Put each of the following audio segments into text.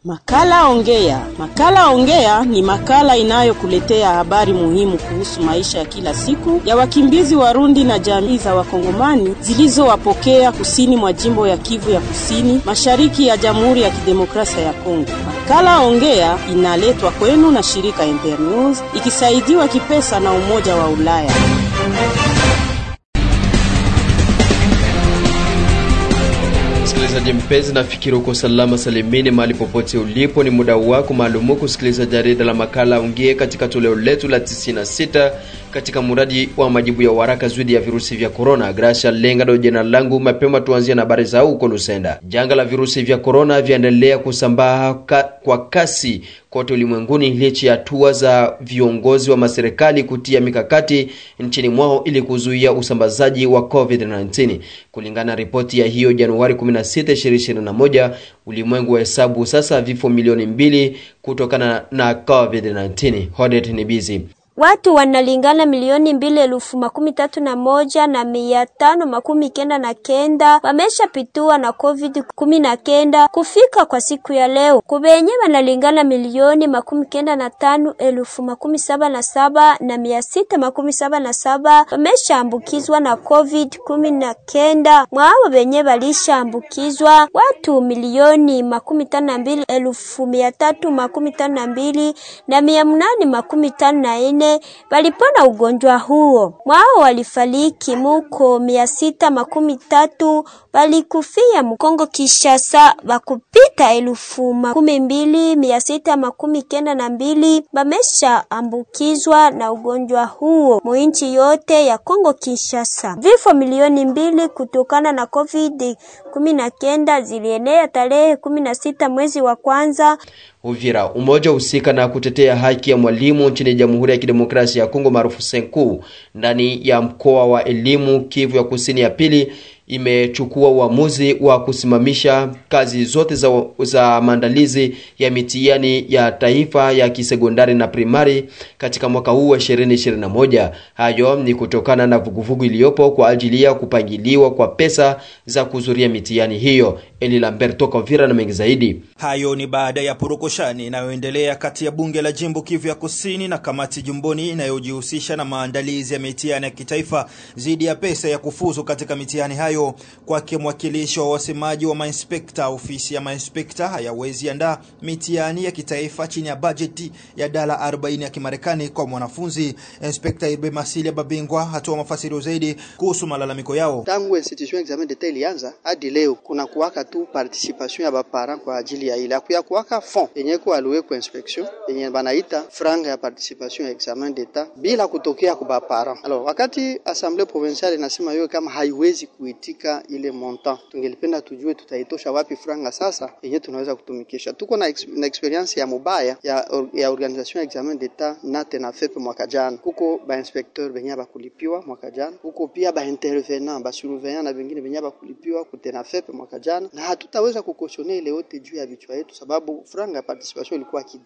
Makala Ongea. Makala Ongea ni makala inayokuletea habari muhimu kuhusu maisha ya kila siku ya wakimbizi Warundi na jamii za Wakongomani zilizowapokea kusini mwa jimbo ya Kivu ya Kusini, mashariki ya Jamhuri ya Kidemokrasia ya Kongo. Makala Ongea inaletwa kwenu na shirika Internews ikisaidiwa kipesa na Umoja wa Ulaya. Msikilizaji mpenzi, nafikiri uko salama salimini mahali popote ulipo. Ni muda wako maalumu kusikiliza jarida la makala Ongea katika toleo letu la 96 katika mradi wa majibu ya waraka dhidi ya virusi vya korona. Gracia Lenga ndo jina langu. Mapema tuanzie na habari za huko Lusenda. Janga la virusi vya korona vyaendelea kusambaa ka, kwa kasi kote ulimwenguni licha ya hatua za viongozi wa maserikali kutia mikakati nchini mwao ili kuzuia usambazaji wa COVID-19. Kulingana na ripoti ya hiyo Januari 16, 2021, ulimwengu wa hesabu sasa vifo milioni mbili kutokana na COVID-19. Hodet ni bizi Watu wanalingana milioni mbili elfu makumi tatu na moja na mia tano makumi kenda na kenda wameshapitua na covid kumi na kenda kufika kwa siku ya leo. Kubenye wanalingana milioni makumi kenda na tano elfu makumi saba na saba na mia sita makumi saba na saba wameshaambukizwa na covid kumi na kenda. Mwao benye walishaambukizwa watu milioni makumi tano na mbili elfu mia tatu makumi tano na mbili na mia mnane makumi tano na ine walipona ugonjwa huo. Mwao walifariki muko mia sita makumi tatu walikufia Mkongo Kishasa wakupita elfu makumi mbili mia sita makumi kenda na mbili bamesha ambukizwa na ugonjwa huo muinchi yote ya Kongo Kinshasa. Vifo milioni mbili kutokana na COVID kumi na kenda zilienea tarehe kumi na sita mwezi wa kwanza Uvira. Umoja husika na kutetea haki ya mwalimu nchini Jamhuri ya Kidemokrasia ya Kongo maarufu Senku ndani ya mkoa wa elimu Kivu ya Kusini ya pili imechukua uamuzi wa kusimamisha kazi zote za, za maandalizi ya mitihani ya taifa ya kisekondari na primari katika mwaka huu wa 2021. Hayo ni kutokana na vuguvugu iliyopo kwa ajili ya kupangiliwa kwa pesa za kuzuria mitihani hiyo. Eli Lambert toka Uvira na mengi zaidi. Hayo ni baada ya purukushani inayoendelea kati ya bunge la jimbo Kivu ya Kusini na kamati jumboni inayojihusisha na maandalizi ya mitihani ya kitaifa dhidi ya pesa ya kufuzu katika mitihani hayo. Kwake mwakilishi wa wasemaji wa mainspekta, ofisi ya mainspekta hayawezi andaa mitihani ya kitaifa chini ya bajeti ya dola 40 ya Kimarekani kwa mwanafunzi. Inspekta Irbe Masilia Babingwa hatoa mafasirio zaidi kuhusu malalamiko yao. Tangu institution examen d'etat ilianza hadi leo kuna kuwaka tu participation ya baparent kwa ajili ya ile akuya kuwaka fond yenye ko alloué kwa inspection yenye banaita franga ya participation ya examen d'etat bila kutokea kwa baparent. Alors wakati assemblée provinciale inasema hiyo kama haiwezi kuitika ile montant, tungelipenda tujue tutaitosha wapi franga sasa yenye tunaweza kutumikisha. Tuko na, ex, na experience ya mubaya ya, ya organisation ya examen d'etat nate na FEP mwaka jana, kuko ba inspecteur benye bakulipiwa mwaka jana, kuko pia ba intervenant ba surveillant na vingine benye bakulipiwa kutena FEP mwaka jana, na hatutaweza kukoshone ile yote juu ya vichwa yetu, sababu franga ya participation ilikuwa kidogo.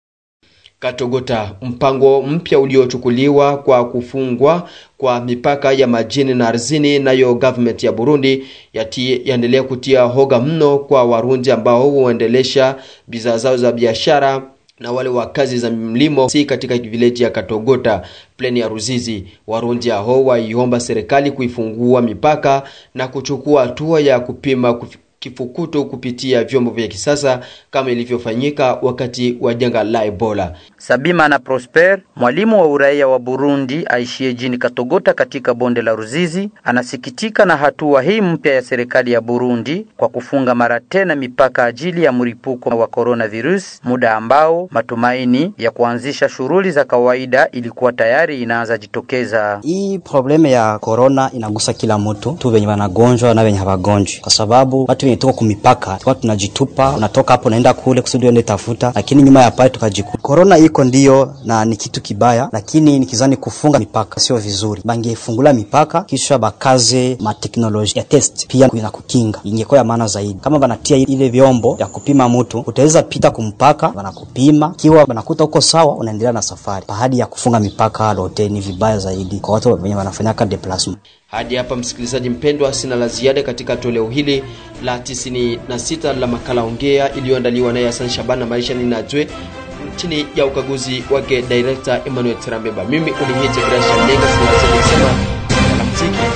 Katogota, mpango mpya uliochukuliwa kwa kufungwa kwa mipaka ya majini na ardhini, nayo government ya Burundi yaendelea kutia hoga mno kwa Warundi ambao huendelesha bidhaa zao za biashara na wale wa kazi za mlimo si katika vileji ya Katogota pleni ya Ruzizi. Warundi hao waiomba serikali kuifungua mipaka na kuchukua hatua ya kupima kuf kifukuto kupitia vyombo vya kisasa kama ilivyofanyika wakati wa janga la Ebola. Sabima na Prosper, mwalimu wa uraia wa Burundi aishie jini Katogota katika bonde la Ruzizi, anasikitika na hatua hii mpya ya serikali ya Burundi kwa kufunga mara tena mipaka ajili ya mlipuko wa coronavirus, muda ambao matumaini ya kuanzisha shughuli za kawaida ilikuwa tayari inaanza jitokeza. Hii probleme ya corona inagusa kila mtu tu, wenye wanagonjwa na wenye hawagonjwi, kwa sababu watu wenye tuko kumipaka tulikuwa tunajitupa, unatoka hapo unaenda kule kusudi uende tafuta, lakini nyuma ya pale tukajikuta corona iko ndio, na ni kitu kibaya, lakini nikizani kufunga mipaka sio vizuri. Bangefungula mipaka kisha bakaze mateknolojia ya test pia na kukinga, ingekuwa ya maana zaidi. Kama banatia ile vyombo vya kupima mtu, utaweza pita kumpaka, banakupima, kiwa banakuta uko sawa, unaendelea na safari. Pahadi ya kufunga mipaka lote ni vibaya zaidi kwa watu wenye wanafanyaka deplasma. Hadi hapa msikilizaji mpendwa, sina la ziada katika toleo hili la 96 la makala ongea iliyoandaliwa naye Hassan Shaban na Maisha Ninajwe chini ya ukaguzi wake director Emmanuel Tirambeba. Mimi unihite Gracia Lenga, sina la muziki